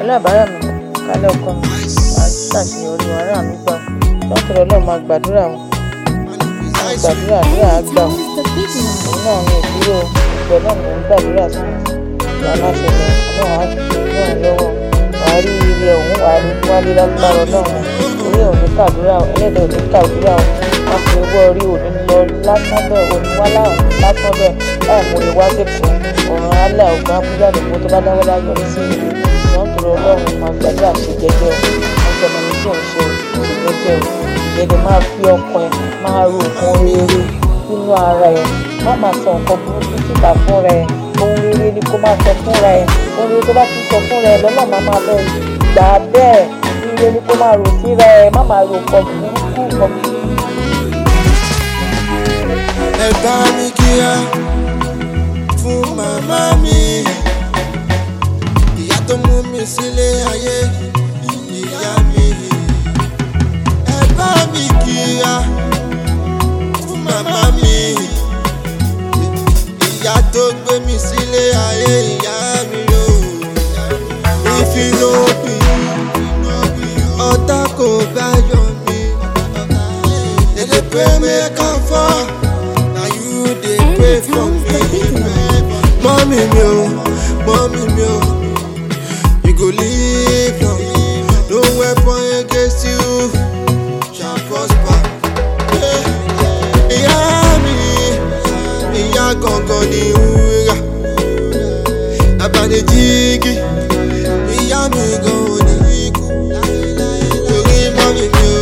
alábàárà mi kálẹ̀ ọkọ mi wàá ṣàṣeyọrí wàrà mi gbà lọ́tọ̀rọ̀ náà máa gbàdúrà wọn máa gbàdúrà àdúrà á gbà wọn òun náà ní ìdúró ìgbẹ́ náà mò ń gbàdúrà sí ìgbà aláṣẹ lọ ọlọ́run á fi ràn lọ́wọ́ wàá rí ire ọ̀hún wàá rí wálé lágbára ọlọ́run orí òní kàdúrà ẹlẹ́dẹ̀ òní kàdúrà wọn fi owó orí òní lọ lásán bẹ́ẹ̀ òní wá láwọn lásán bẹ́ẹ̀ láì mú ìwá sẹ́kọ̀ọ́ ọ̀ràn alẹ́ ọ̀gbọ́n abúlé àdúgbò tó bá dáwọ́ láyọ̀ ní sí ìlú ìwọ̀n tó lọ ọlọ́run máa gbàdúrà ṣe jẹ́jẹ́ o wọ́n sọ ọmọ mi tí ò ń ṣe ṣe jẹ́jẹ́ o ìjẹ́jẹ́ máa fi ọkàn ẹ máa ro nǹkan rere nínú ara ẹ má máa sọ nǹkan burúkú síta fúnra ẹ ohun rere ni kó máa sọ fúnra ẹ ohun rere tó bá ti sọ fúnra ẹ lọ́nà máa máa bẹ gbà á bẹ́ẹ̀ ire ni kó máa rò síra ẹ má máa ro nǹkan burúkú nǹkan ẹ bá mi kíá fún màmá mi ìyá tó mú mi sílé ayé ìyá mi ẹ bá mi kíá fún màmá mi ìyá tó gbé mi sílé ayé ìyá mi o ìfinóbi ọ̀tá kò bá yọ mí èdè pé mẹ́kàn fọ́. Now you dey pray for me. Mommy mi o, mommy mi o, you go live long. No weapon against you shall prosper. Eh, Ìyá mi, ìyá gangan ni wúrà. Abanijigi, ìyá mi gan ni ikú. Torí mommy mi o,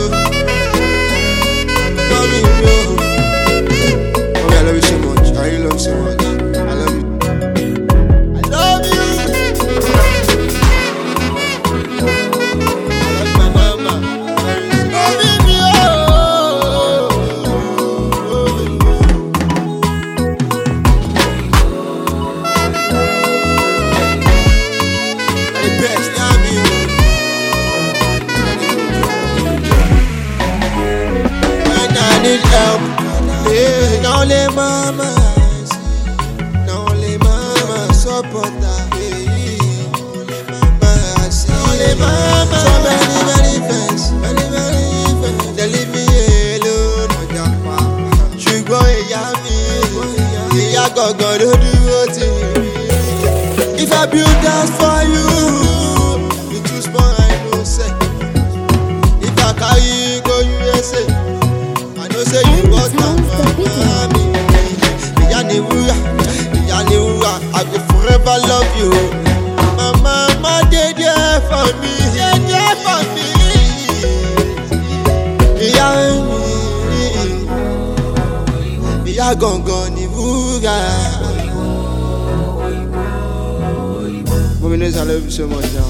mommy mi o. Mommy, I love you so much. I really love you so much. I love you. I love you. I love my mama. Mommy, me, oh. The best, yeah, me, When I need help, yeah, now let mama see. Now let mama support her. Yeah, mama see. Now let mama. So many, many friends, many, many friends. They leave me alone. ọjà pa. ṣùgbọ́n ìyá mi ìyá gangan ló dúró tì mí. If I build house for you, you too small, I know say. If I carry you go USA, I know say you got am for mommy. Ìyá ni wúrà, ìyá ni wúrà, I go forever love you. My mama dey there for me, dey there for me. Ìyá mi, ìyá gangan ni wúrà. Mommy knows I love you so much now.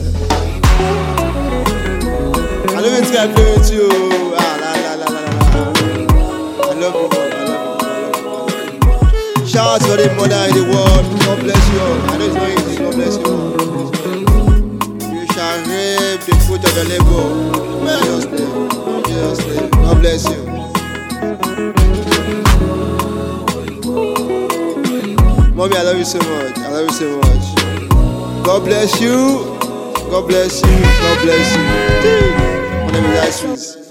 I love it, I play with you. Ah, la, la, la, la, la, la. I love you, Mom. I love you. I love you. Shout out to the mother in the world. God bless you. all. I know it's not easy. God bless you. all. You shall reap the fruit of your labor. In Jesus' name. In Jesus' name. God bless you. Mommy, I love you so much. I love you so much. God bless you. God bless you. God bless you. My name is Ice